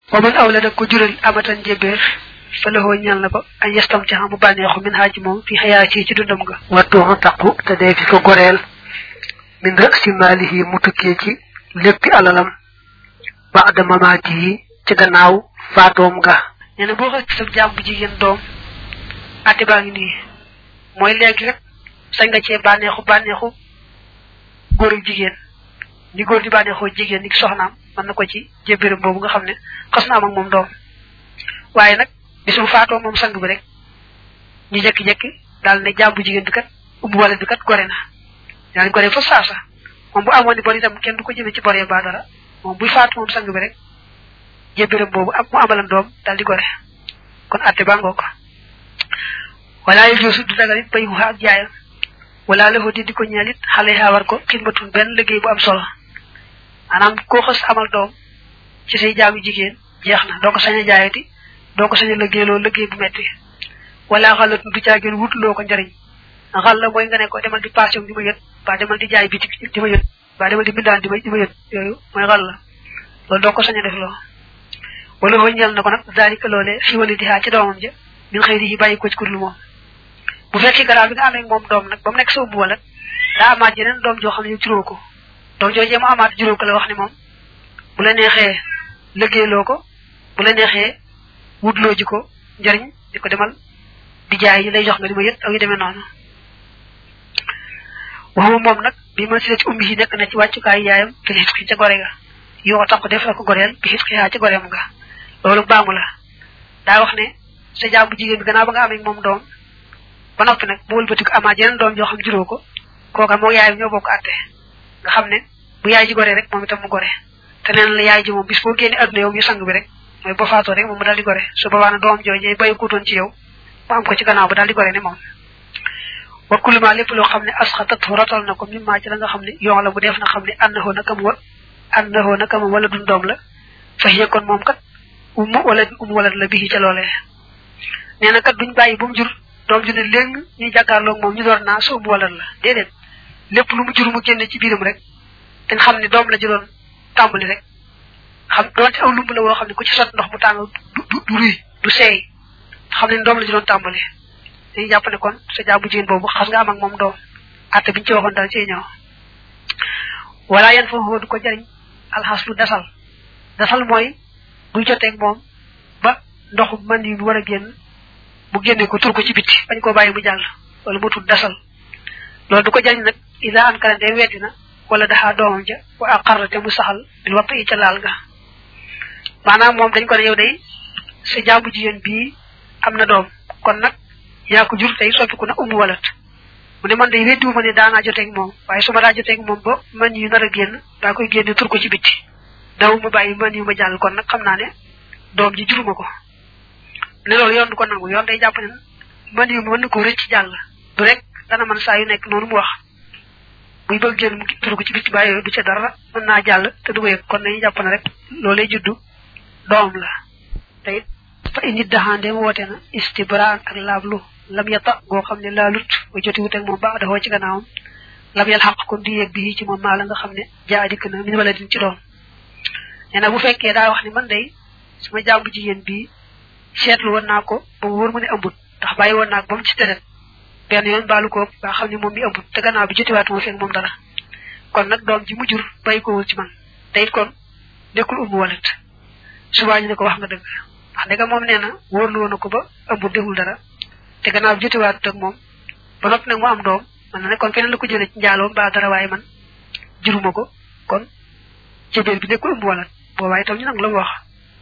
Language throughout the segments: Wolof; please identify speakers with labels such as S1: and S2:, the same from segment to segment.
S1: wa man awlada ko jural amatan jébéer fa laxoo ñal na ko añ yestam ci xam mu bànneexu min xaaji moom fi xayaa ci ci dundam nga wattuxu taqu te dee fi ko goreel min rësi maalihi mu tukkee ci léppi alalam baada mamaatihi ci gannaaw faatoom nga nee na boo xas ci sa jaam bu jigéen doom ate baa ngi nii mooy léegi rek sañ nga cee bànneexu bànneexu góor ak jigéen ni góor di bànneexoo jigéen ni soxnaam mën na ko ci jébbiram boobu nga xam ne xas na am ak moom doom waaye nag bis bu faatoo moom sang bi rek ñu jekki-jekki daal ne jaam bu jigéen bi kat ubbu wala bi kat gore na daal gore fa saasa moom bu amoon ni bor itam kenn du ko jëmee ci boree ba dara moom buy faatu moom sang bi rek jébbiram boobu am mu amalan doom daal di gore kon atte baa ngoo ko wala yu joosu du dagal it bay xuxa ak jaayam wala la di di ko ñeel it xale yaa war ko xidmatun benn liggéey bu am solo maanaam koo xës amal doom ci say jaamu jigéen jeex na doo ko sañ a jaayati doo ko sañ a liggéeyloo liggéey bu metti wala xalatun du caageen wutloo ko njariñ xal la mooy nga ne ko demal di passion di ma yët ba demal di jaay bitik di ma yët ba demal di bindaan di ma di ma yët yooyu mooy xal la loolu doo ko sañ a def loo wala foo ñeel na ko nag zalika loole fi wali di xaa ci doomam ja min xëy di bàyyi ko ci kurlu moom bu fekkee garaaw bi nga amee moom doom nag ba mu nekk sa ubbu wala daa amaat yeneen doom joo xam ne juróo ko doom joojee mu amaat juróo ko la wax ne moom bu la neexee liggéeyloo ko bu la neexee wutloo ji ko njariñ di ko demal di jaay yi lay jox nga di ma yët ak yu demee noonu waxuma moom nag bi ma si ci umbi yi nekk na ci wàccukaay yaayam fi xit xi ca gore ga yoo tax ko def la ko goreel bi xit xi yaa ca goreem nga loolu baamu la daa wax ne sa jaam bu jigéen bi gannaaw ba nga amee moom doom ba noppi nag bu wëlbatiku amaat yeneen doom joo xam juróo ko kooka moo yaay ñoo bokk àtte nga xam ne bu yaay ji gore rek moom itam mu gore te neen la yaay ji moom bis boo génne adduna yow ñu sang bi rek mooy ba faatoo rek moom mu daal di gore su boobaa na doom joojee bayu kuutoon ci yow mu am ko ci gannaaw ba daal di gore ne moom wa kuluma lépp loo xam ne asxatat rotal na ko mimmaa ci la nga xam ne yoon la bu def na xam ne annahoo nakam wa annahoo nakam wala dun doom la fa hiya kon moom kat umu wala umu wala la bii ca loolee nee na kat duñ bàyyi bu mu jur doom ju ne léegi ñuy jàkkaarloog moom ñu door naa su umu wala la déedéet lépp lu mu jur mu génne ci biiram rek dañ xam ne doom la ji doon tàmbali rek xam doonte aw lumb la woo xam ne ku ci sot ndox mu tàng du du du ruy du seey xam ne doom la ji doon tàmbali dañuy jàpp ne kon sa jaabu jigéen boobu xas nga am ak moom doom atte biñu ci waxoon dal ci ñëw wala yan foofu du ko jariñ alxas lu dasal dasal mooy buy joteeg moom ba ndoxu man yi war a génn mu génne ko tur ko ci bitti bañ koo bàyyi mu jàll wala mu tudd dasal loolu du ko jariñ nag ida an kara de weddi na wala daxaa doomam ja wa aqarra te mu saxal bil watt i ca laal ga maanaam moom dañ ko ne yow day sa jaamu jigéen bii am na doom kon nag yaa ko jur tey soppiku na umbu walat mu ne man day weddiwu ma ne daanaa joteeg moom waaye su ma daa joteeg moom ba man yu nar a génn daa koy génne tur ko ci bitti daw ma bàyyi man yu ma jàll kon nag xam naa ne doom ji juruma ko ne loolu yoon du ko nangu yoon day jàpp ne man yu mën na ko rëcc jàll du rek dana man saa yu nekk noonu mu wax buy bëgg génn mu tur ko ci bitti bàyyi du ca dara mën naa jàll te du ko yëg kon dañuy jàpp ne rek loolu lay juddu doom la te it fa nit daxaande mu woote na istibraan ak laablu lam yata goo xam ne laalut ba joti wut ak moom ba daxoo ci gannaawam lam yal xaq kon di yëg bi ci moom maa la nga xam ne jaa dikk na min wala din ci doom nee na bu fekkee daa wax ni man day suma jàmbu jigéen bii seetlu woon naa ko ba mu wóor mu ne ëmbut ndax bàyyi woon naa ko ba mu ci teret benn yoon baalu ko ba xam ne moom mi ëmbut te gannaaw bi jotiwaat moo fekk moom dara kon nag doom ji mu jur bàyyi ko wul ci man te it kon nekkul umbu walat subaa ñu ne ko wax nga dëgg wax dëgg moom nee na wóorlu woon na ko ba ëmbut deful dara te gannaaw bi jotiwaat ak moom ba noppi nag mu am doom man na ne kon keneen la ko jëlee ci njaaloo mbaa dara waaye man juruma ko kon ci biir bi nekkul umbu walat boobaa itam ñu nag la mu wax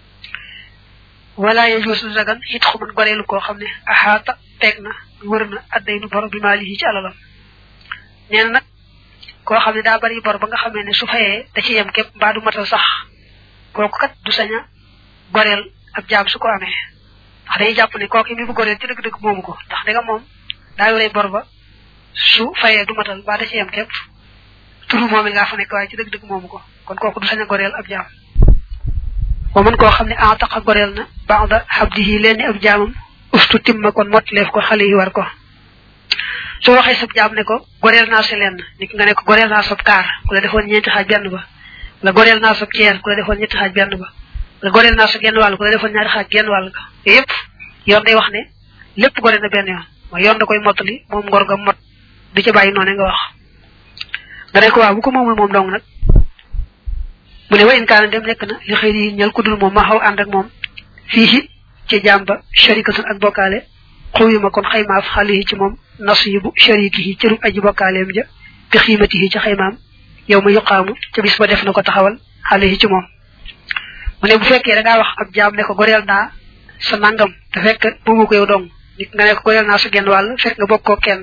S1: wala ye joosu dagan it xuman goreelu koo xam ne axaata teeg na wër na adday nu bor bi maalihi ci alalam nee na nag koo xam ne daa bari bor ba nga xamee ne su fayee da ci yem képp mbaa du matal sax kooku kat du sañ a goreel ab jaam su ko amee ndax dañuy jàpp ne kooku mi bu goreel ci dëgg-dëgg moomu ko ndax danga moom daa yoree bor ba su fayee du matal mbaa da ci yem képp turu moom it ngaa fa nekk waaye ci dëgg-dëgg moomu ko kon kooku du sañ a goreel ab jaam wa man koo xam ne ataqa goreel na ba'da habdihi leen ni ab jaamam ustu timma kon mottaleef ko xale yi war ko su waxee sab jaam ne ko goreel naa sa lenn nit nga ne ko goreel naa sab kaar ku la defoon ñeenti xaaj benn ba la goreel naa sab ceer ku la defoon ñetti xaaj benn ba goreel naa sa genn wàll ko da defoon ñaari xaaj genn wàll ko yépp yoon day wax ne lépp gore na benn yoon mooy yoon da koy mottali moom ngor ga mot du ca bàyyi noonu nga wax nga ne ko waaw bu ko moomul moom dong nag mu ne wa in kaana dem nekk na li xëy yi ñal ku dul moom ma xaw ànd ak moom fii ci jàmba sharikatun ak bokkaale xuyuma kon xaymaaf xale yi ci moom nasibu shariki yi cërub aji bokkaaleem ja bi xiimati yi ci xaymaam yow ma yuqaamu ca bis ba def na ko taxawal xale yi ci moom mu ne bu fekkee da ngaa wax ab jaam ne ko goreel naa sa nangam te fekk moomu ko yow dong nit nga ne ko goreel naa sa genn wàll fekk nga bokk koo kenn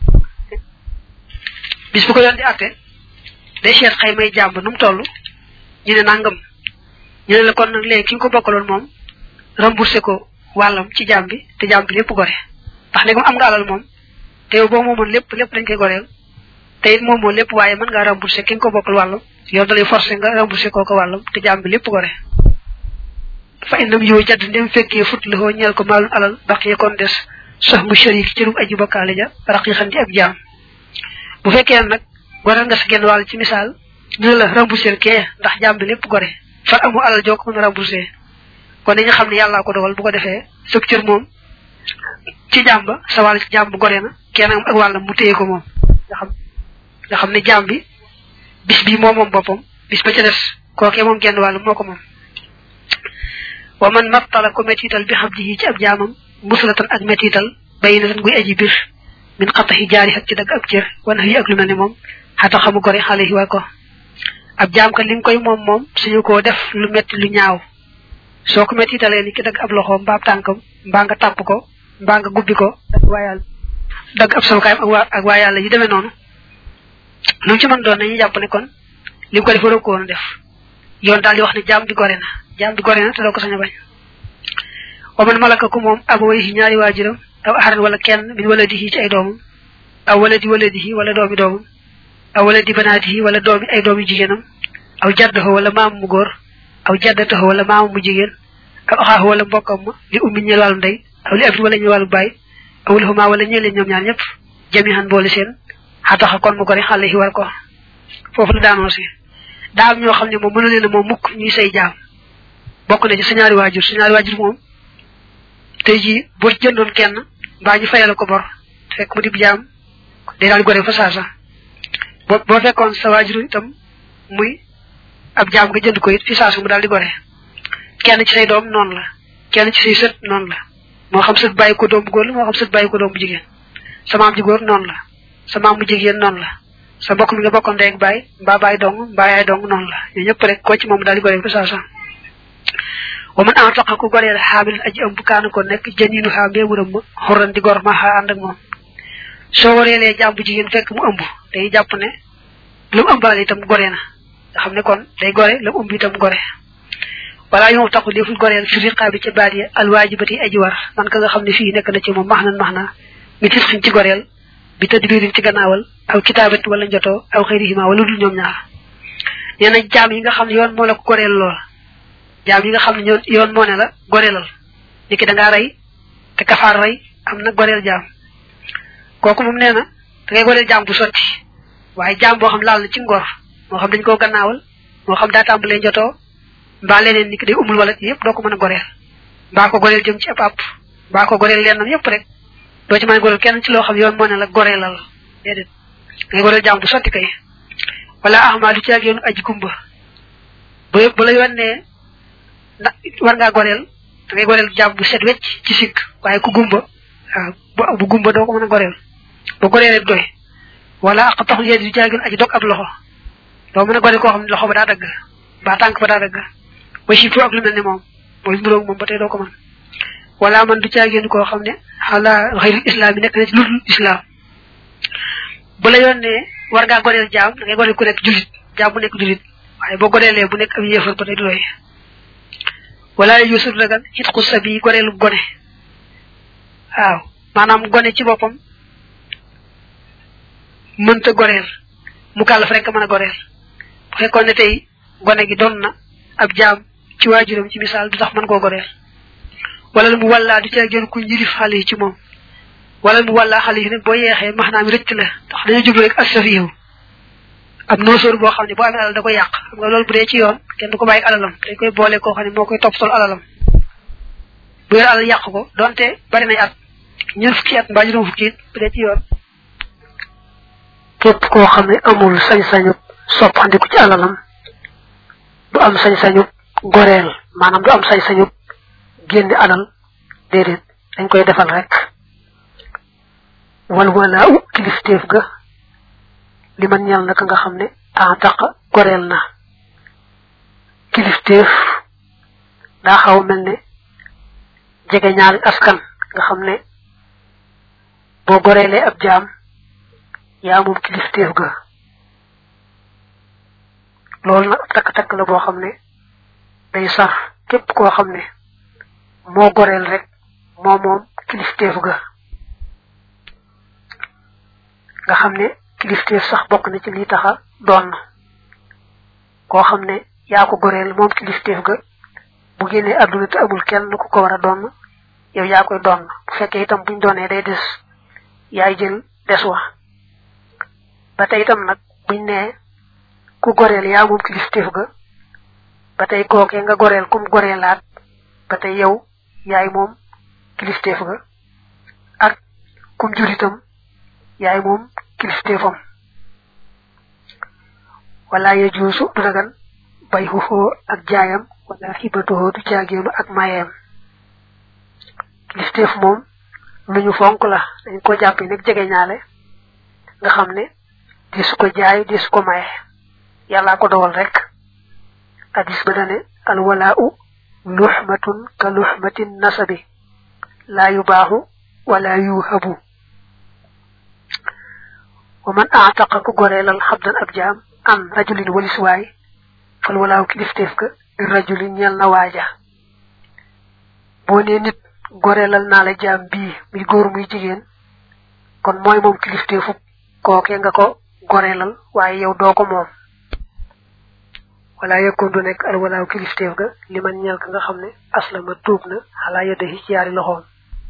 S1: bis bu ko yoon di atte day seet xay may jàmb nu mu toll ñu ne nangam ñu ne la kon nag léegi ki nga ko bokkaloon moom remboursé ko wàllam ci jaam bi te jaam bi lépp gore ndax ne am nga alal moom te yow boo moomoon lépp lépp dañ koy goreel te it moomoo lépp waaye mën ngaa remboursé ki nga ko bokkal wàllam yow dalay forcé nga remboursé koo ko wàllam te jaam bi lépp gore fa inam yow jadd ndem fekkee fut la xoo ñeel ko maalum alal baqee kon des sax mu sharik ci rum aji bokkaale ja raqiqan di ab jaam bu fekkee nag goreel nga sa genn wàll ci misaal ñu la remboursé kee ndax jaam bi lépp gore far amu alal joo ko mën a remboursé kon dañu xam ne yàllaa ko dogal bu ko defee sëg cër moom ci jaam ba sa wàll ci jaam bu gore na kenn ak wàllam mu téye ko moom nga xam nga xam ne jaam bi bis bi moom moom boppam bis ba ca des kookee moom genn wàll moo ko moom wa man mattala ko mettital bi xam ji ci ab jaamam musulatan ak mettital bay na tan guy aji bir min xataxi jaari xat ci dagg ab cër wana yi ak lu mel ne moom xata xamu gore xale yi war ko ab jaam ka li nga koy moom moom suñu koo def lu metti lu ñaaw soo ko mettitalee ni ki dagg ab loxo mbaa ab tànkam mbaa nga tàpp ko mbaa nga gubbi ko dagg waa yàlla dagg ab sawukaayam ak waa ak waa yàlla yu demee noonu lu ci mën doon nañu jàpp ne kon li mu ko def waroo ko woon def yoon daal di wax ne jaam bi gore na jaam bi gore na te doo ko sañ a bañ wa man malaka ku moom ab way yi ñaari waajuram aw aharan wala kenn min wala di ci ay doomam aw wala di wala di wala doomi doomam aw wala di banaati wala doomi ay doomi jigéenam aw jaddaho wala maamu mu góor aw jaddataho wala maamu mu jigéen aw axaahu wala mbokkam ma li ummi ñeel wàllu ndey aw li abdi wala ñu wàllu baay aw li huma wala ñeel leen ñoom ñaar ñëpp jamihan boole seen xataxa kon mu gore xale yi war ko foofu la daanoo si daa am ñoo xam ne moom mënu leen a moom mukk ñuy say jaam bokk na ci sa ñaari waajur sa ñaari waajur moom tey jii boo jëndoon kenn mbaa ñu fayal ko bor fekk mu dib jaam day daal gore fa saasa boo boo fekkoon sa waajur itam muy ab jaam nga jënd ko it fi saasa mu daal di gore kenn ci say doom noonu la kenn ci say sët noonu la moo xam sët bàyyi ko doom bu góor la moo xam sët bàyyi ko doom bu jigéen sa maam ji góor noonu la sa maam mu jigéen noonu la sa mbokk mi nga bokkoon ndey ak baay mbaa baay dong mbaa yaay dong noonu la ñoo ñëpp rek koo ci moom daal di gore fa saasa wa man en taqa ku goreel xaamil aji ëmb kaana ko nekk jëniinu xaa mbéewuram ma xurran di gor ma xaa ànd ak moom soo wareelee jaam bu jigéen fekk mu ëmb day jàpp ne lu mu ëmbaale itam gore na nga xam ne kon day gore lu mu ëmb itam gore wala yow taxu deful goreel fi riqaa bi ca baat yi alwaajibati aji war man ka nga xam ne fii nekk na ci moom max nan max naa mi tis xiñ ci goreel bi tadbirin ci gannaawal aw kitaabat wala njotoo aw xëyrihima wala dul ñoom ñaar nee na jaam yi nga xam ne yoon moo la ko goreel lool jaam yi nga xam ne ñoon yoon moo ne la goreelal ni ki da ngaa rey te kafaar rey am na goreel jaam kooku moom nee na da ngay goreel jaam bu sotti waaye jaam boo xam laal na ci ngor moo xam dañ koo gannaawal moo xam daa tàmbalee njotoo mbaa leneen ni ki day umul wala yëpp doo ko mën a goreel mbaa ko goreel jëm ci ab àpp mbaa ko goreel lennam yëpp rek doo ci mën a goreel kenn ci loo xam yoon moo ne la goreelal déedéet da ngay goreel jaam bu sotti kay wala ahmaa du ci ak yoonu aji gumba bu bu la yoon ne ndax war ngaa goreel da ngay goreel jaam bu set wecc ci sikk waaye ku gumba waaw bu gumba doo ko mën a goreel ba goreelee doy wala ak taxul yéen du jaagin aji dog ab loxo doo mën a goreel koo xam ne loxo ba daa dagg ba tànk ba daa dagg ba si ak lu mel ne moom mooy mburoog moom ba tey doo ko mën wala man du caagéen koo xam ne xala xayrul islam yi nekk na ci ludul islam bu la yoon ne war ngaa goreel jaam da ngay goreel ku nekk julit jaam bu nekk julit waaye boo goreelee bu nekk ab yéefar ba tey du doy wala yusuf dagan it xus sa bi goreelu gone waaw maanaam gone ci boppam mënta goreel mu kàllaf rek mën a goreel bu fekkoon ne tey gone gi doon na ab jaam ci waajuram ci misaal du tax mën koo goreel wala mu wallaa du ci ak jën ku njirif xale yi ci moom wala mu wallaa xale yi nag boo yeexee maanaam rëcc la ndax dañoo jublu rek assafiyu ab noosóor boo xam ne boo amee alal da koy yàq xam nga loolu bu dee ci yoon kenn du ko bàyyi alalam dañ koy boole koo xam ne moo koy topp sol alalam bu yor alal yàq ko donte bari nay at ñeent fukki at mbaa juróom fukki it bu dee ci yoon képp koo xam ne amul sañ-sañu soppandiku ci alalam du am sañ-sañu goreel maanaam du am sañ-sañu génne alal déedéet dañ koy defal rek wal walaa u kilifteef ga li man ñal naka nga xam ne en taq goreel na kilifteef daa xaw mel ne jege ñaari askan nga xam ne boo goreelee ab jaam yaa moom kilifteef ga loolu nag takk-takk la boo xam ne day sar képp koo xam ne moo goreel rek moo moom kilifteef ga nga xam ne kilifteef sax bokk na ci lii taxa doon koo xam ne yaa ko goreel moom kilifteef ga bu génnee àdduna te amul kenn ku ko war a doon yow yaa koy doon bu fekkee itam buñ doonee day des yaay jël des wa ba tey itam nag buñ nee ku goreel yaa moom kilifteef ga ba tey kookee nga goreel kum goreelaat ba tey yow yaay moom kilifteef ga ak kum jur itam yaay moom kilifteefam wala ya juusu du dagan bay xuxoo ak jaayam wala xibatuhoo du jaageenu ak mayeem kilifteef moom lu ñu fonk la dañ ko jàppee nag jege ñaale nga xam ne di su ko jaay di su ko maye yàllaa ko dogal rek hadis ba dane al walaa'u luxmatun ka luxmatin nasabi laa yubaaxu wala yuhabu wa man aataqa ku goreelal xabdan ab jaam an rajulin walis waay fal walaaw kilifteef ka di rajulin ñel na waaja boo nee nit goreelal naa la jaam bii muy góor muy jigéen kon mooy moom kilifteefu kooke nga ko goreelal waaye yow doo ko moom wala yekkoon du nekk al walaaw kilifteef ga li man ñel ka nga xam ne aslama tuub na xalaa yeddahi ci yaari loxoom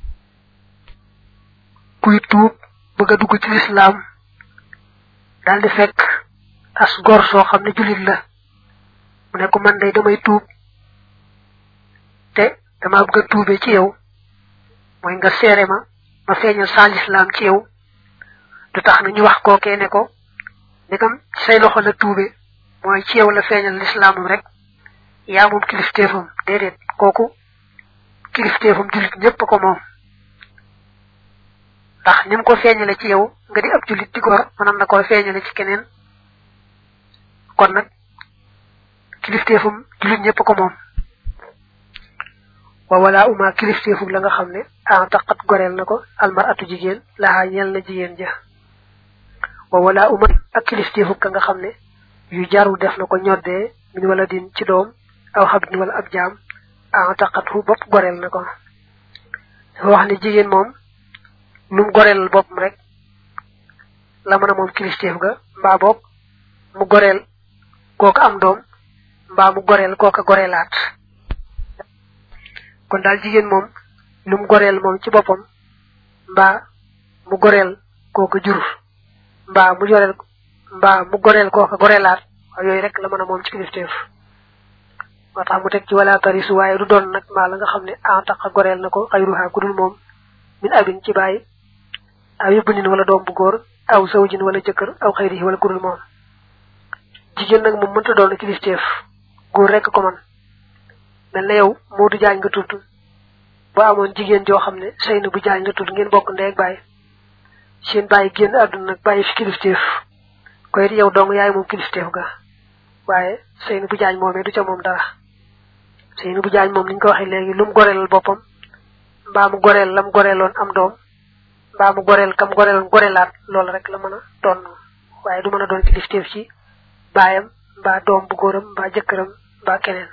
S1: kuy tuub bëgg a dugg ci lislaam daal di fekk as gor soo xam ne julit la mu ne ko man day damay tuub te dama bëgg a tuube ci yow mooy nga seere ma ma feeñal sa lislaam ci yow du tax na ñu wax kookee ne ko ndegam say loxo la tuube mooy ci yow la feeñal lislaamam rek yaa moom kilifteefam déedéet kooku kilifteefam julit ñépp ko moom ndax ni mu ko feeñale ci yow nga di ab julit di gor mënoon na koo feeñale ci keneen kon nag kilifteefum julit ñëpp ko moom wa wala uma kilifteefum la nga xam ne en taqat goreel na ko almaratu jigéen laxaa ñeel na jigéen ja wa wala uma ak kilifteefum ka nga xam ne yu jaru def na ko ñoddee min wala din ci doom aw xabdin wala ab jaam en taqat fu bopp goreel na ko dafa wax ne jigéen moom num goreel boppam rek la mën a moom kilifteef ga mbaa boog mu goreel kooka am doom mbaa mu goreel kooka goreelaat kon daal jigéen moom num goreel moom ci boppam mbaa mu goreel kooka jur mbaa mu joreel mbaa mu goreel kooka goreelaat waaye yooyu rek la mën a moom ci kilifteef moo tax mu teg ci wala tarisu waaye du doon nag mbaa la nga xam ne en taqa goreel na ko xayruha ku dul moom min abin ci bàyyi aw yóbbu nin wala doom bu góor aw sawjin wala jëkkër aw xayrihi wala kurul moom jigéen nag moom mënta doon kilifteef góor rek ko man mel na yow Moodu Jaañ nga tudd ba amoon jigéen joo xam ne Seynu bu Jaañ nga tudd ngeen bokk ndey ak bàyyi seen bàyyi génn àdduna nag bàyyi fi kilifteef koy it yow dong yaay moom kilifteef ga waaye Seynu bu Jaañ moomee du ca moom dara Seynu bu Jaañ moom ni ñu ko waxee léegi lu mu goreelal boppam mbaa mu goreel lam goreeloon am doom mbaa mu goreel kam goreeloon goreelaat loolu rek la mën a doon waaye du mën a doon kilifteef ci baayam mbaa doom bu góoram mbaa jëkkëram mbaa keneen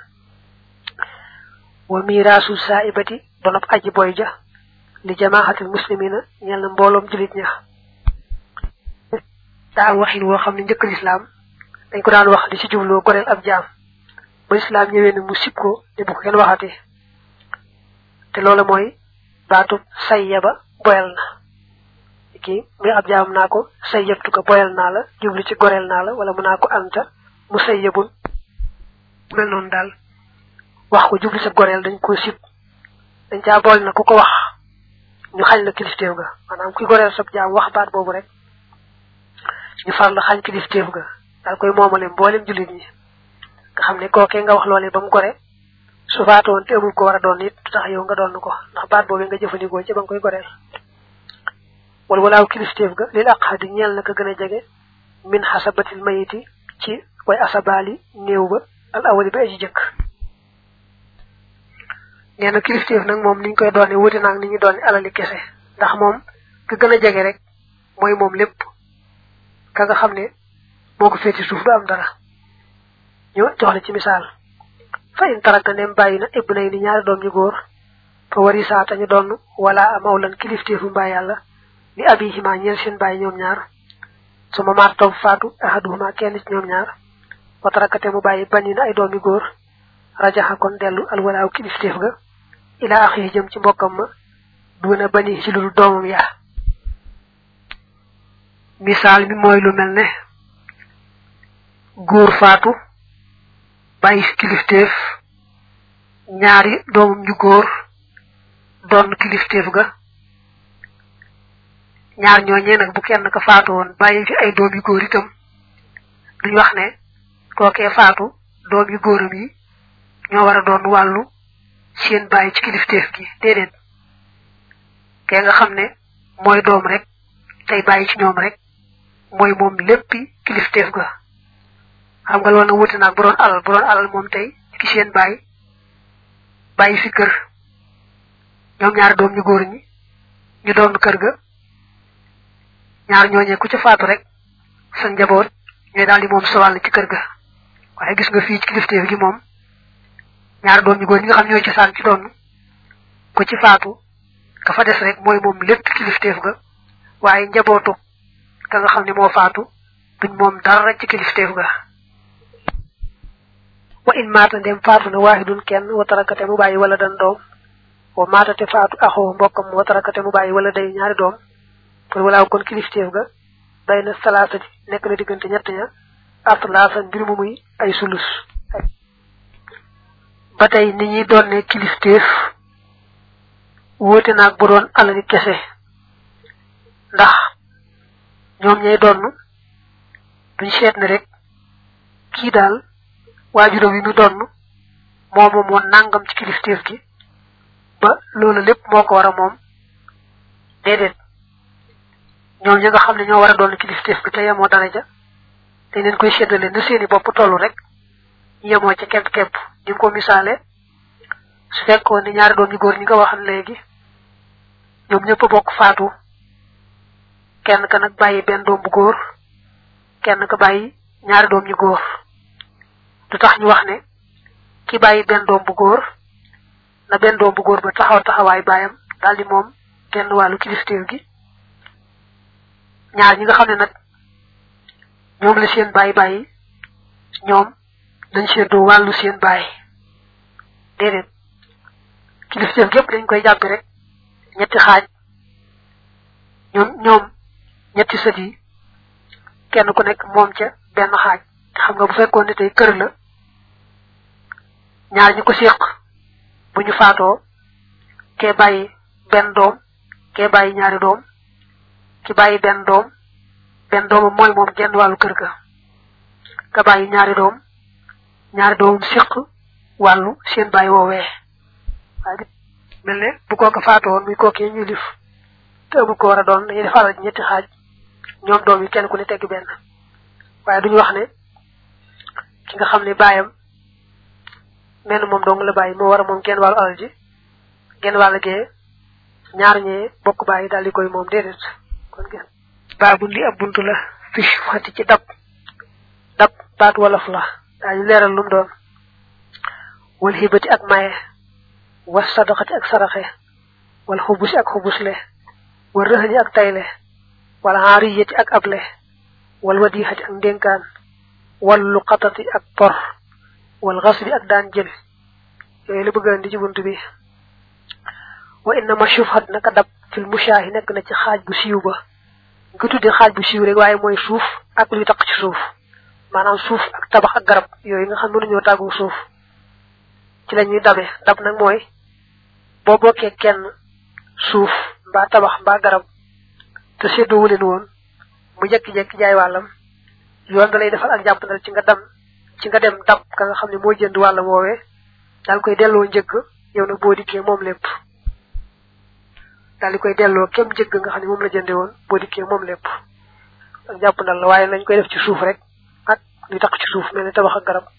S1: wa miraasu saaibati donop aji boy ja li jamaaxatil muslimina ñel na mbooloom julit ña daa am waxin woo xam ne njëkk lislaam dañ ko daan wax di ci jubloo goreel ab jaam ba lislaam ñëwee ne mu sib ko ne bu ko kenn waxati te loolu mooy baatu sayyaba boyal na ki muy ab jaam naa ko say yëttu ko boyal naa la jublu ci goreel naa la wala mu naa ko anta mu say yëbun mel noonu daal wax ko jublu sa goreel dañ ko sib dañ caa bool na ku ko wax ñu xañ la kilifteef ga maanaam ki goreel sab jaam wax baat boobu rek ñu far la xañ kilifteef ga daal koy moomale mboolem jullit ñi nga xam ne kookee nga wax loolee ba mu gore su faatoon te amul ko war a doon it du tax yow nga doon ko ndax baat boobu nga jëfandikoo ci ba nga koy goreel wala walaaw kilifteef ga lil aqadi ñeel na ka gën a jege min xasabatil mayiti ci way asabaali néew ba al awali ba aji jëkk nee na kilifteef nag moom niñ koy doone wuti naag ni ñu doone alali kese ndax moom ka gën a jege rek mooy moom lépp ka nga xam ne moo ko féeti suuf du am dara ñu jox la ci misaal fa in taraka nem bàyyi na ibnay ni ñaari doom ñu góor fa wari saata ñu doon wala mawlan kilifteefu mbaa yàlla li abihima ñeel seen bàyyi ñoom ñaar su ma maar toog faatu ahaduhuma kenn ci ñoom ñaar wa tarakate mu bàyyi bani na ay doom yu góor rajaxa kon dellu alwalaaw kilifteef ga ila axi jëm ci mbokkam ma duna bani ci lu doomam yaa misaal mi mooy lu mel ne góor faatu bàyyi kilifteef ñaari doomam ñu góor doon kilifteef ga ñaar ñooñee nag bu kenn ka faatu woon bàyyi fi ay doom yu góor itam duñ wax ne kookee faatu doom yu góoram yi ñoo war a doon wàllu seen bàyyi ci kilifteef gi déedéet kee nga xam ne mooy doom rek tey bàyyi ci ñoom rek mooy moom léppi kilifteef ga xam nga loolu nag wuti naag bu doon alal bu doon alal moom tey ki seen bàyyi bàyyi fi kër ñoom ñaari doom ñu góor ñi ñu doon kër ga ñaar ñooñee ku ca faatu rek sa njaboot ñooy daal di moom sa wàll ci kër ga waaye gis nga fii ci kilifteef gi moom ñaari doom ñu góor ñi nga xam ñooy ci saan ci doon ku ci faatu ka fa des rek mooy moom lépp kilifteef ga waaye njabootu ka nga xam ne moo faatu duñ moom dara ci kilifteef ga wa in maata ndem faatu na waahidun kenn wa tarakate mu bàyyi wala dan doom wa maatate faatu axoo mbokkam wa tarakate mu bàyyi wala day ñaari doom kon walaaw kon kilifteef ga bay na salaasa ji nekk na diggante ñett ña atlaasa mbir mu muy ay sulus ba tey ni ñuy doon ne kilifteef wóote naag bu doon alali kese ndax ñoom ñay donn duñ seet ne rek kii daal waajuram yi mu donn moomu moo nangam ci kilifteef gi ba loolu lépp moo ko war a moom déedéet ñoom ñi nga xam ne ñoo war a doon kilifteef gi te yemoo daraja te leen koy séddale na seeni bopp tollu rek yemoo ca képp képp ni ko misaale su fekkoon ni ñaari doom ñu góor ñi nga waxal léegi ñoom ñëpp bokk faatu kenn ka nag bàyyi benn doom bu góor kenn ka bàyyi ñaari doom ñu góor du tax ñu wax ne ki bàyyi benn doom bu góor na benn doom bu góor ba taxaw taxawaay baayam daal di moom genn wàllu kilifteef gi ñaar ñi nga xam ne nag ñoom la seen bàyyi bàyyi ñoom dañ seddoo wàllu seen bàyyi déedéet kilifteef gépp dañ koy jàppe rek ñetti xaaj ñoom ñoom ñetti sët yi kenn ku nekk moom ca benn xaaj xam nga bu fekkoon ne tey kër la ñaar ñi ko séq bu ñu faatoo kee bàyyi benn doom kee bàyyi ñaari doom ki bàyyi benn doom benn doomam mooy moom genn wàllu kër ga ka bàyyi ñaari doom ñaari doomam séq wàllu seen bàyyi woowee waaye mel ne bu kooka faatoon muy kookee ñu lif te amul ko war a doon dañuy def alal ñetti xaaj ñoom doom yi kenn ku ne tegg benn waaye duñu wax ne ki nga xam ne bàyyam menn moom dong la bàyyi moo war a moom genn wàllu alal ji genn wàll gee ñaar ñee bokk bàyyi daal di koy moom déedéet kon gis baabu li ab buntu la fi xati ci dab dab baat wolof la daañu leeral lum doon wal xibati ak maye was sadaqati ak saraxe wal xubusi ak xubusle wal rëxani ak tayle wal xaariyati ak able wal wadixati ak ndénkaan wal luqatati ak por wal xasbi ak daan jël yooyu la bëgg andi ci bunt bi wa innama shufhat naka dab fil mushaahi nekk na ci xaaj bu siiw ba nga tudde xaaj bu siiw rek waaye mooy suuf ak luy taq ci suuf maanaam suuf ak tabax ak garab yooyu nga xam mënuñoo tàggu suuf ci la ñuy dabe dab nag mooy boo bokkee kenn suuf mbaa tabax mbaa garab te séddoo leen woon mu jekki-jekki jaay wàllam yoon da lay defal ak jàppandal ci nga dem ci nga dem dab ka nga xam ne moo jënd wàllam woowee daal koy delloo njëgg yow nag boo dikkee moom lépp daal di koy delloo kem njëgg nga xam ne moom la jënde woon boo dikkee moom lépp ak jàppandal la waaye nañ koy def ci suuf rek ak li tax ci suuf mel ni tabax ak garab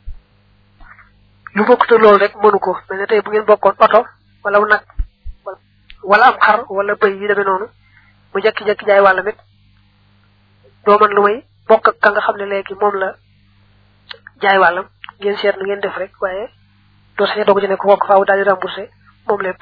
S1: lu bokkute loolu rek mënu ko mel ne tey bu ngeen bokkoon oto wala nag wala am xar wala bëy yi demee noonu mu jekki-jekki jaay wàllam it doo man lu may bokk ak ka nga xam ne léegi moom la jaay wàllam ngeen seet nu ngeen def rek waaye doo sañe doog ci ne ko bokk faaw daal di remboursé moom lépp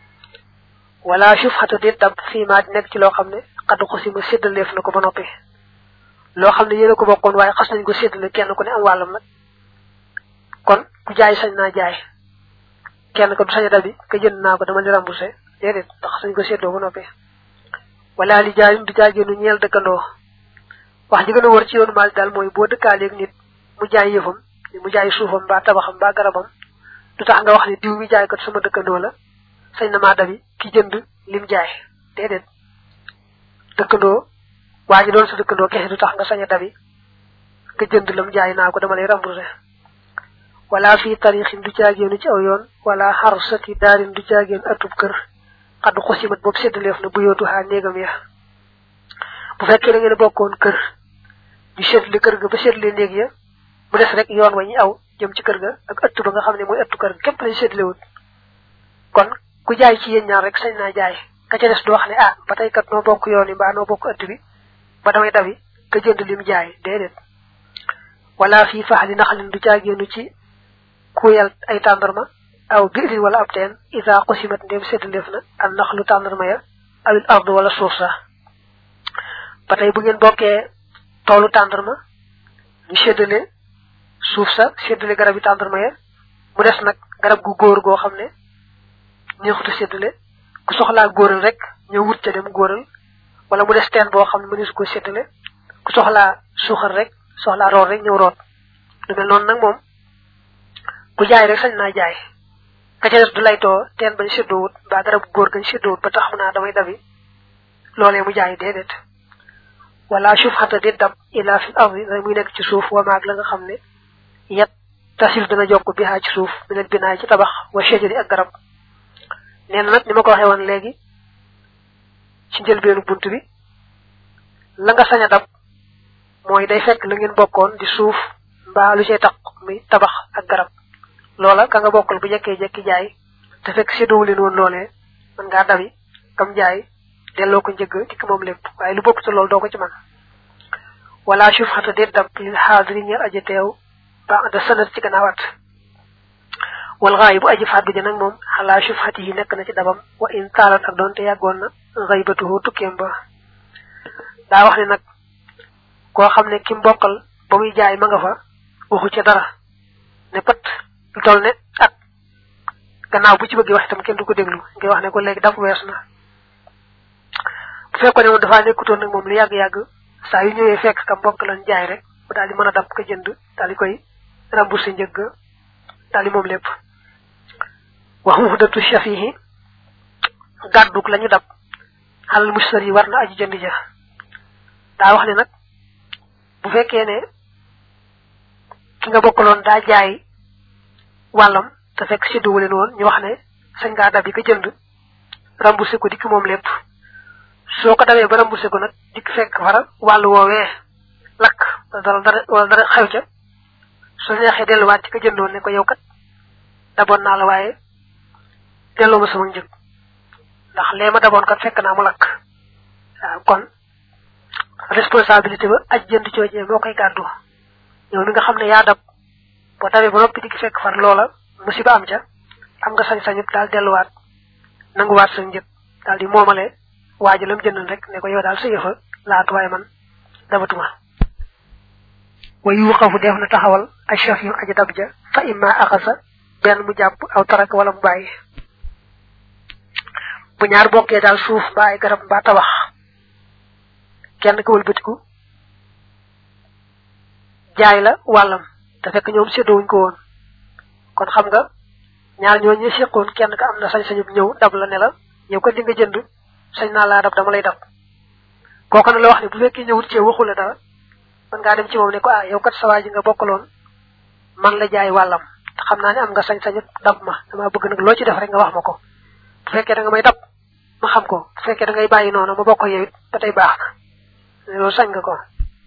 S1: wala suuf xata déet dab fii maa di nekk ci loo xam ne xaddu xosima séddaleef na ko ba noppi loo xam ne yéen a ko bokkoon waaye xas nañ ko séddale kenn ku ne am wàllam nag kon ku jaay sañ naa jaay kenn ko du sañ a dabi ka jënd naa ko dama li remboursé déedéet ndax sañ ko séddoo ba noppi wala li jaayum du jaageenu ñeel dëkkandoo wax ji gën a wër ci yoonu maal daal mooy boo dëkkaaleeg nit mu jaay yëfam mu jaay suufam mbaa tabaxam mbaa garabam du tax nga wax ne diw mi jaay kat sama dëkkandoo la sañ na maa dabi ki jënd lim jaay déedéet dëkkandoo waa ji doon sa dëkkandoo kese du tax nga sañ a dabi ka jënd lam jaay naa ko dama lay remboursé wala fii tarixin du caageenu ci aw yoon wala xarsati daarin du caageen atub kër xaddu xosimat boobu séddaleef na bu yootu xaa néegam ya bu fekkee da ngeen bokkoon kër ñu séddale kër ga ba séddale néeg ya mu des rek yoon wa ñu aw jëm ci kër ga ak ëtt ba nga xam ne mooy ëttu kër ga képp lañ séddalewut kon ku jaay ci yéen ñaar rek sañ naa jaay ka ca des du wax ne ah ba tey kat noo bokk yoon yi mbaa noo bokk ëtt bi ba damay dabi ka jënd lim jaay déedéet wala fii faxali naxalin du caagéenu ci kuyal ay tàndarma aw biirin wala ab teen isa xusimat ndem séddaleef na al naxlu tàndarma ya awil ard wala suuf sa ba tey bu ngeen bokkee toolu tàndarma ñu séddale suuf sa séddale garab yi tàndarma ya mu des nag garab gu góor goo xam ne neexuta séddale ku soxlaa góoral rek ñëw wut ca dem góoral wala mu des teen boo xam ne mënees ko séddale ku soxlaa suuxal rek soxlaa root rek ñëw root lu mel noonu nag moom ku jaay rek sañ naa jaay ka ca des du laytoo teen bañ séddoowut mbaa garab gu góor gañ séddoowut ba tax mu naa damay dabi loolee mu jaay déedéet wala suuf xata di dab ila fi ardi da muy nekk ci suuf wa maag la nga xam ne yet tasil dana jokk bi ci suuf minal binaay ci tabax wa shajari ak garab nee na nag ni ma ko waxee woon léegi ci njëlbeenu bunt bi la nga sañ a dab mooy day fekk la ngeen bokkoon di suuf mbaa lu cay taq muy tabax ak garab loola ka nga bokkal bu jekkee jekki jaay te fekk séddoowu leen woon loolee mën ngaa dabi kam jaay delloo ko njëgg ci moom lépp waaye lu bokk te loolu doo ko ci man wala suuf xata déet dab lil xaadiri ñeel aji teew ba da sanat ci gannaaw at wal xaay bu aji fàddu ja nag moom xalaa suuf xati yi nekk na ci dabam wa in taalat ak doonte yàggoon na xaybatuhu tukkeem ba daa wax ne nag koo xam ne ki mbokkal ba muy jaay ma nga fa waxu ca dara ne pat lu toll ne at gannaaw bu ci bëggee wax itam kenn du ko déglu ngay wax ne ko léegi daf wees na bu fekkoon ne moom dafaa nekkutoon nag moom lu yàgg-yàgg saa yu ñëwee fekk ka mbokk lan jaay rek bu daal di mën a dab ka jënd daal di koy remboursé njëgg daal di moom lépp wax mu datu shafihi gàdduk la ñu dab xalal mustar yi war na aji jënd ja daa wax ne nag bu fekkee ne ki nga bokkaloon daa jaay wàllam te fekk sédduwu leen woon ñu wax ne sañ ngaa dab yi ka jënd remboursé ko dikk moom lépp soo ko dawee ba remboursé ko nag dikk fekk fara wàllu woowee lakk wala dara dara wala dara xew ca soo neexee delluwaat ci ka jëndoon ne ko yow kat daboon naa la waaye delloo ma sama njëg ndax lee ma daboon kat fekk naa mu lakk waaw kon responsabilité ba aj jënd coojee moo koy gàddu yow mi nga xam ne yaa dab boo dawee ba noppi dikk fekk far loola musiba am ca am nga sañ-sañu daal delluwaat nanguwaat sa njëg daal di moomale waaji lam jëndal rek ne ko yow daal sa yëfa laatu waaye man dabatuma wa yuqafu def na taxawal ashaf yu aji dab ja fa imma axasa benn mu jàpp aw tarak wala mu bàyyi bu ñaar bokkee daal suuf mbaa ay garab mbaa tabax kenn ka wëlbatiku jaay la wàllam te fekk ñoom séddowuñ ko woon kon xam nga ñaar ñoo ñu seqoon kenn ka am na sañ-sañu ñëw dab la ne la yow ko li nga jënd sañ naa laa dab dama lay dab kooku na la wax ne bu fekkee ñëwut ci waxu la dara man ngaa dem ci moom ne ko ah yow kat sa waa ji nga bokkaloon man la jaay wàllam te xam naa ne am nga sañ-sañu dab ma dama bëgg nag loo ci def rek nga wax ma ko bu fekkee da nga may dab ma xam ko bu fekkee da ngay bàyyi noonu ma bokk yow it ba tey baax na loolu sañ nga ko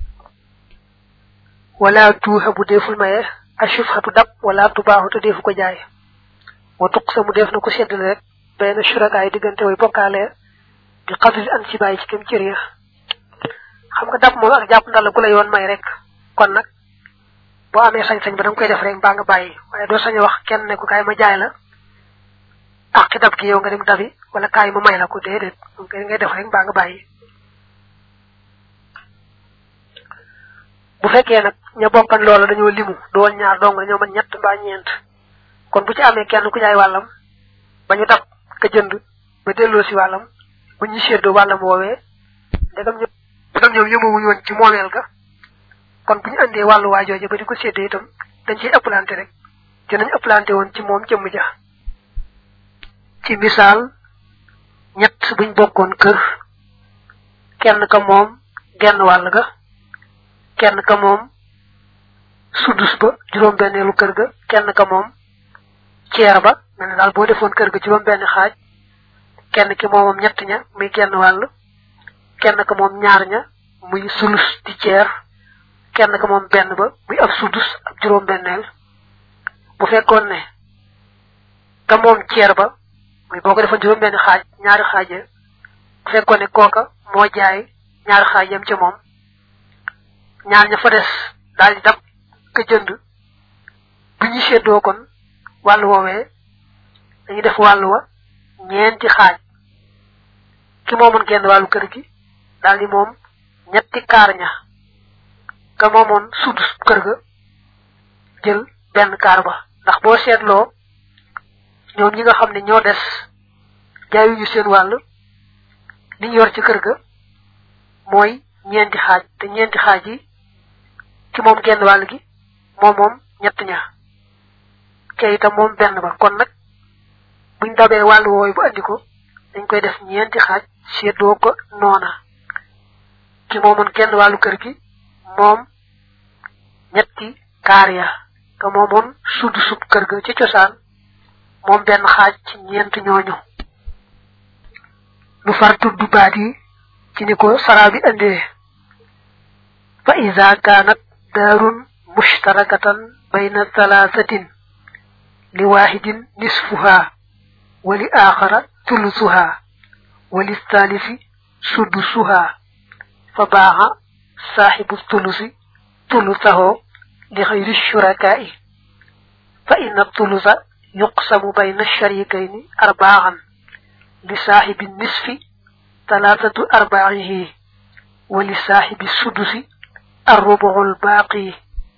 S1: wala tuuxa bu deful maye ashufhatu dab wala tubaaxu te defu ko jaay wa tuq sa mu def na ko seddale rek benn surakaay diggante way bokkaale bi xadri an ci bàyyi ci kem cër ya xam nga dab moom ak jàpp ndal ku la yoon may rek kon nag boo amee sañ-sañ ba da nga koy def rek mbaa nga bàyyi waaye doo sañ a wax kenn ne ko kaay ma jaay la ak ci dab gi yow nga dem dabi wala kaay ma may la ko déedéet moom kay ngay def rek mbaa nga bàyyi bu fekkee nag ña bokkan loola dañoo limu doon ñaar dong dañoo mën ñett mbaa ñeent kon bu ci amee kenn ku jaay wàllam ba ñu dab ka jënd ba delloo si wàllam bu ñu séddoo wàllam woowee ndegam ñoom ndegam ñoom yëmawuñu woon ci moomeel ga kon bu ñu andee wàllu waajooje ba di ko séddee itam dañ ciy ëppalante rek dinañ ëppalante woon ci moom jëmm ja ci misaal ñett buñ bokkoon kër kenn ka moom genn wàll ga kenn ka moom sudus ba juróom benneelu kër ga kenn ka moom ceer ba mel ne daal boo defoon kër ga juróom benn xaaj kenn ki moomam ñett ña muy genn wàll kenn ka moom ñaar ña muy sulus di ceer kenn ka moom benn ba muy ab sudus ak juróom benneel bu fekkoon ne ka moom ceer ba muy boo ko defoon juróom benn xaaj ñaari xaaje bu fekkoon ne kooka moo jaay ñaari xaaj yam ca moom ñaar ña fa des daal di dab ka jënd bu ñu seddoo kon wàllu woowee dañuy def wàllu wa ñeenti xaaj ki moomoon genn wàllu kër gi daal di moom ñetti kaar ña ka moomoon sudus kër ga jël benn kaar ba ndax boo seetloo ñoom ñi nga xam ne ñoo des jaayuñu seen wàll li ñu yor ci kër ga mooy ñeenti xaaj te ñeenti xaaj yi ki moom genn wàll gi moom moom ñett ña kee itam moom benn ba kon nag buñ dabee wàllu wooyu bu andi ko dañ koy def ñeenti xaaj seddoo ko noona ki moomoon genn wàllu kër gi moom ñetti kaar ya te moomoon sudd sub kër ga ci cosaan moom benn xaaj ci ñeent ñooñu nu far tudd baat yi ci ni ko saraa bi andee fa ida kaanat daarun mushtarakatan bayna thalathatin li waaxidin nisfuha wa li aaxara thulusuha wa li thalisi sudusuha fa baaxa saaxibu thulusi thulusaho li xayri shurakaai fa inna thulusa yuqsamu bayna sharikayni arbaaxan li saaxibi nisfi talaatatu arbaaxihi wa li saaxibi sudusi arrubuxul baaqi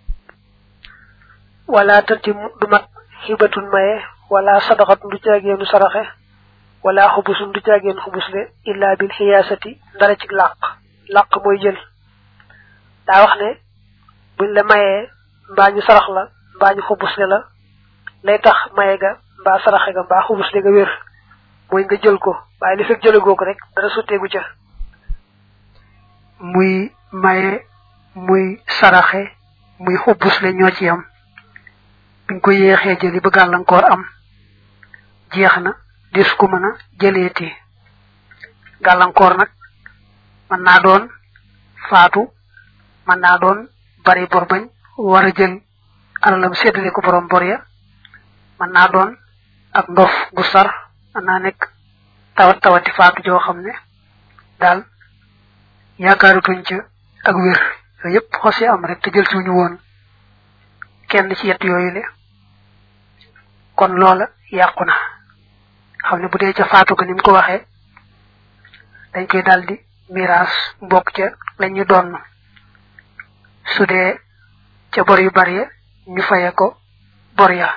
S1: wala tatim du mat xibatun maye wala sadaxatun du caageenu saraxe wala xubusun du caageenu xubusle illa bil xiyaasati ndara ci làq làq mooy jël daa wax ne buñ la mayee mbaa ñu sarax la mbaa ñu xubusle la lay tax maye ga mbaa saraxe ga mbaa xubusle ga wér mooy nga jël ko waaye li fekk jëlegoo ko rek dara sotteegu ca muy maye muy saraxe muy xubbusle ñoo ci yam biñ ko yéexee jëli ba gàllankoor am jeex na des ko mën a jëleeti gàllankoor nag mën naa doon faatu mën naa doon bari bor bañ war a jël alalam séddale ko borom bor ya mën naa doon ak ndof gu sar mën naa nekk tawat tawati faatu joo xam ne daal yaakaarutuñ ca ak wér yooyu yëpp xosee am rek te jël suñu woon kenn ci yett yooyu le kon loola yàqu na xam ne bu dee ca faatu ko ni mu ko waxee dañ koy daldi miraas bokk ca lañu doon su dee ca bor yu bari ñu faye ko bor ya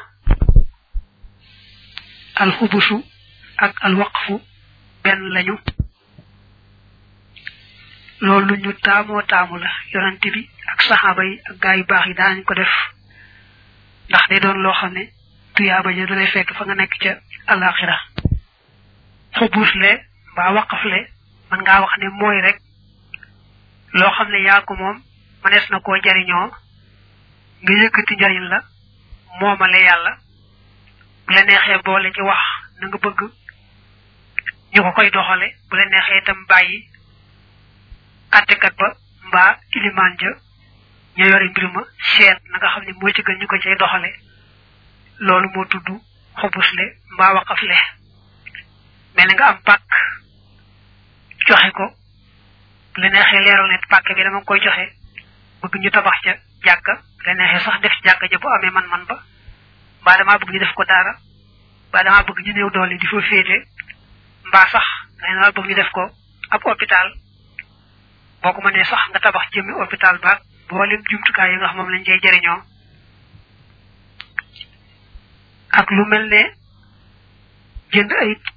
S1: alxubusu ak alwaqfu benn lañu loolu ñu taamoo taamu la yonante bi ak saxaaba yi ak gaa yu baax yi daanañ ko def ndax day doon loo xam ne tuyaaba ja du lay fekk fa nga nekk ca alaxira xubuusle mbaa waqafle man ngaa wax ne mooy rek loo xam ne yaa ko moom manees na koo jariñoo nga yëkkati njariñ la moomale yàlla bu la neexee boole ci wax na nga bëgg ñu ko koy doxale bu la neexee itam bàyyi attekat ba mbaa ilimaan ja ña yore mbir ma seet na nga xam ne moo ci gën ñu ko cay doxale loolu moo tudd xobusle mbaa waqafle mel nga am pàkk joxe ko bu la neexee leeral ne pàkk bi dama koy joxe bëgg ñu tabax ca jàkka bu la neexee sax def ci jàkka ja bu amee man-man ba mbaa damaa bëgg ñu def ko daara mbaa damaa bëgg ñu néew doole di fa féete mbaa sax nga ne bëgg ñu def ko ab hôpital boo ko mënee sax nga tabax jëmmi hôpital baag boolem jumtukaay yi nga xam moom lañ cay jëriñoo ak lu mel ne jënd ay